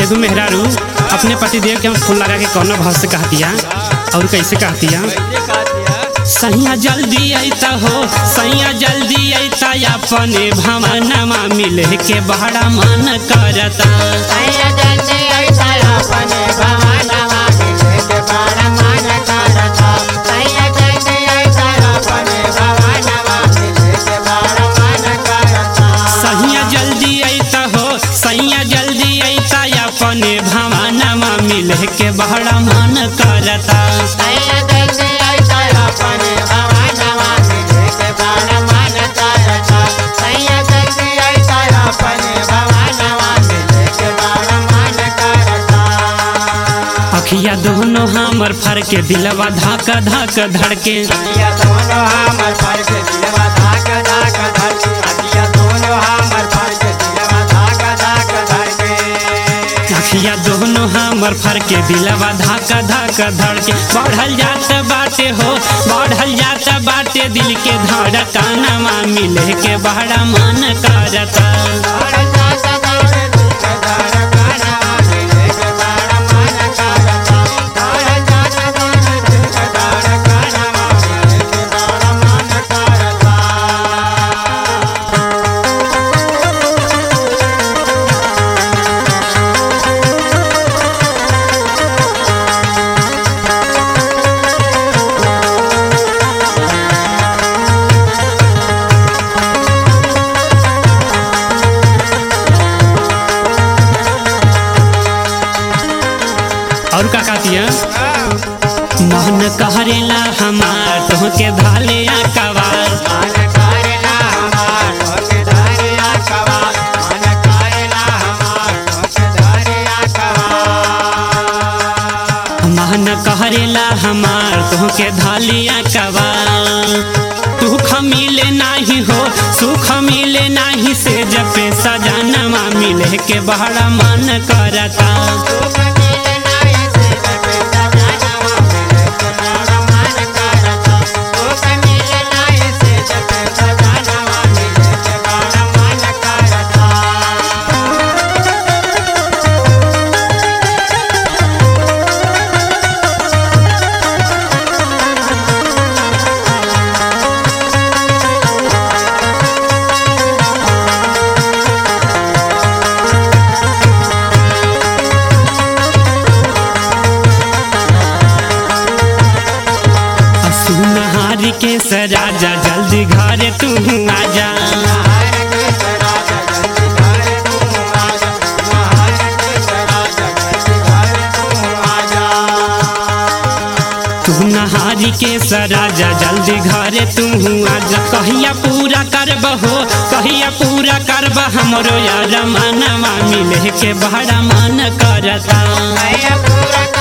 एगो मेहरारू अपने पति देव के फूल लगा के कौन भाव से कहतिया और कैसे कहतिया सैया जल्दी अइता हो सैया जल्दी अइता अपने भवनमा मिले के बड़ा मन करता सैया जल्दी अइता हो सैया जल्दी अइता अपने भवनमा मिले के बड़ा मन करता अखिया दोनों हमर फर के दिलवा धक धक धड़के अखिया दोनों हमर फर के दिलवा धक धक धड़के बढ़ल जात बाटे हो बढ़ल जात बाटे दिल के धड़कनमा मिले के बड़ा मन करता और का कहतिया मन कहरेला हमार तोहके धाले कवार मन कहरेला हमार तोहके धालिया कवार सुख मिले नाही हो सुख मिले नाही से जपे सजनमा मिले के बड़ा मन करता सुनहारी के सराजा जल्दी घरे तू आजा तू नहारी के सराजा जल्दी घरे तू आजा कहिया पूरा करब हो कहिया पूरा करब हमरो यार मनवा मिले के बड़ा मन करता पूरा